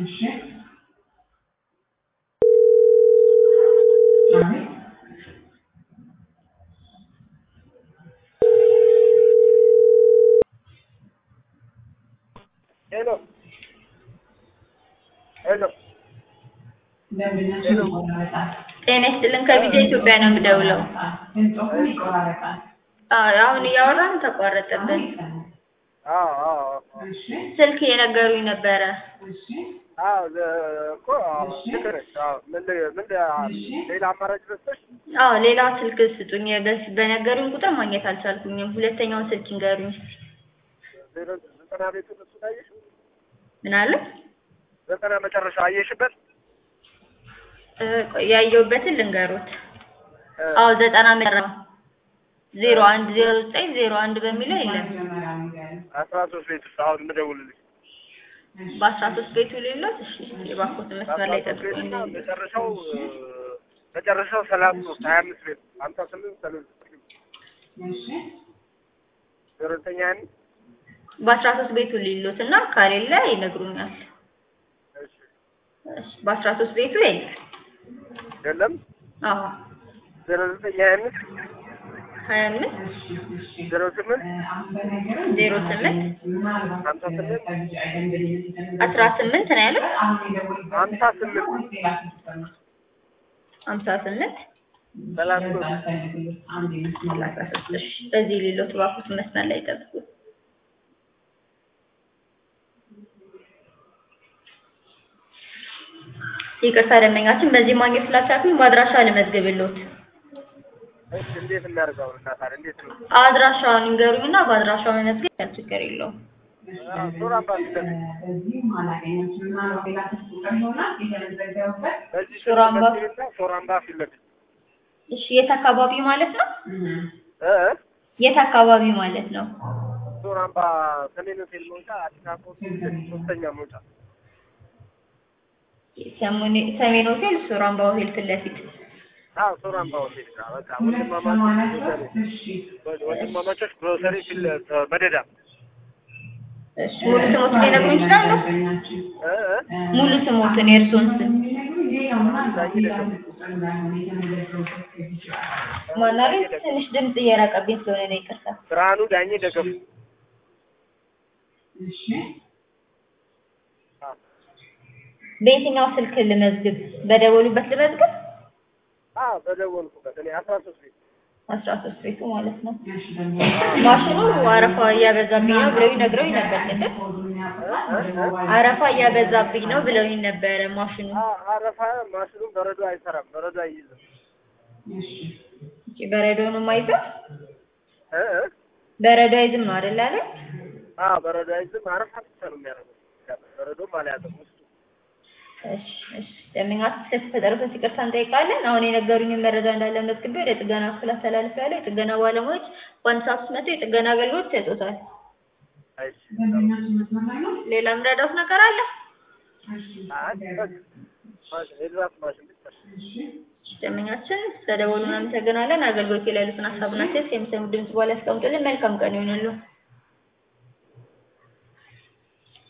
እሺ አቤት ሄሎ ሄሎ ደንበኛችን ይቆራረጣል። ጤና ይስጥልን ከቪዲዮ ኢትዮጵያ ነው የምደውለው። ድምፅዎን ይቆራረጣል። አዎ አሁን እያወራን ተቋረጠብን። አዎ አዎ እሺ ስልክ እየነገሩኝ ነበረ። እሺ አዎ እኮ ልክ ነሽ። አዎ ምን ምን ሌላ አማራጭ ረስተሽ አዎ ሌላ ስልክ ስጡኝ። በስ- በነገሩኝ ቁጥር ማግኘት አልቻልኩኝም። ሁለተኛውን ስልክ ይንገሩኝ። ዜሮ ዘጠና ቤቱን እሱን አየሽው? ምን አለ? ዘጠና መጨረሻ አየሽበት? እ፣ ቆይ ያየሁበትን ልንገሩት። እ፣ አዎ ዘጠና መራ ዜሮ አንድ ዜሮ ዘጠኝ ዜሮ አንድ በሚለው የለም። መጀመሪያ ንገሪኝ። አስራ ሶስት ቤት ውስጥ አሁን የምደውልልሽ እሺ በአስራ ሶስት ቤቱ ሌሎት እሺ፣ የባኮትን መስመር ላይ አስራ ሶስት ቤት ጠብቁኝ። እና መጨረሻው እ፣ መጨረሻው ሰላሳ ሶስት ሀያ አምስት ቤት ሀምሳ ስምንት ሰላሳ እሺ ዜሮ ዘጠኝ ሀያ አምስት በአስራ ሶስት ቤቱ ሌሎት እና ከሌለ ይነግሩኛል። እሺ እሺ፣ በአስራ ሶስት ቤቱ የለም። የለም አዎ ዜሮ ዘጠኝ ሀያ አምስት ሀያ አምስት እሺ እሺ ዜሮ ስምንት አሁን በነገሩኝ ዜሮ ስምንት ምናልባት ሀምሳ ስምንት ከልጅ አይደንበኝነት የተነገረ አስራ ስምንት ነው ያለው። አሁን የደወልኩበት ሀምሳ ስምንት ወይስ ሌላ ስልክ ነው? ሀምሳ ስምንት ሰላሳ በዛ ሶስት አልፈልግም። አንድ ይመስላል። ሰላሳ ሶስት እሺ፣ በዚህ ሌሎት ባኮትን መስመር ላይ ጠብቁ። ይቅርታ ደንበኛችን በዚህ ማግኘት ስላልቻልኩኝ በአድራሻ ልመዝግብልዎት። እሺ እንዴት እናድርገው? እና ታዲያ እንዴት ነው? አድራሻውን ይንገሩኝና በአድራሻው መመዝገብ ያን ችግር የለውም። ሱራምባ ፊት ለፊት በዚህም አላገኛችም። ምናልባት ሌላ ስልክ ቁጥር ይሆናል የተመዘገቡበት። በዚህ ሱራምባ ቤትና ሱራምባ ፊት ለፊት እሺ፣ የት አካባቢ ማለት ነው? እህ እ የት አካባቢ ማለት ነው? ሱራምባ ሰሜን ሆቴል መውጫ አዲስ አበባ ፊት ለፊት ሶስተኛ መውጫ ሰሙኔ- ሰሜን ሆቴል ሱራምባ ሆቴል ፊት ለፊት። አዎ ሱራምባ ሆቴል ጋር በቃ ወንድማማቾች ግሮሰሪ እሺ ወንድማማቾች ግሮሰሪ ፊት ለ- መደዳ እሺ፣ ሙሉ ስሞትን ሊነግሩኝ ይችላሉ? ደንበኛችን እ እ ሙሉ ስሞትን የእርስዎን ስም ማናለኝ? ትንሽ ድምጽ እየራቀብኝ ስለሆነ ነው ይቅርታ። ብርሃኑ ዳኜ ደገፉ አዎ በየትኛው ስልክ ልመዝግብ? በደወሉበት ልመዝግብ? አዎ በደወልኩበት እኔ አስራ ሶስት ቤት አስራ ሶስት ቤቱ ማለት ነው። ማሽኑ አረፋ እያበዛብኝ ነው ብለውኝ ነግረውኝ ነበር ቅድም። አረፋ እያበዛብኝ ነው ብለውኝ ነበረ ማሽኑ። አ- አረፋ ማሽኑም በረዶ አይሰራም በረዶ አይይዝም እሺ፣ በረዶውንም አይዝም? እ እ በረዶ አይዝም ነው አይደል አለ? አዎ በረዶ አይዝም አረፋ ብቻ ነው የሚያደርገው በረዶም አልያዘም ውስጡ እሺ፣ እሺ። ደንበኛችን ስለተፈጠረበት ይቅርታ እንጠይቃለን። አሁን የነገሩኝን መረጃ እንዳለ መዝግቤ ወደ ጥገና ክፍል አስተላልፌያለሁ። የጥገና ባለሙያዎች በአንድ ሰዓት ውስጥ መጥተው የጥገና አገልግሎት ይሰጡታል። አይሽ ሌላ የምረዳዎት ነገር አለ? የድራፍት ማሽን ብቻ ደንበኛችን ስለደወሉ እናመሰግናለን። አገልግሎት ላይ ያሉትን ሀሳብና ሴት የሚሰሙ ድምጽ በኋላ ያስቀምጡልን። መልካም ቀን ይሆንሉ።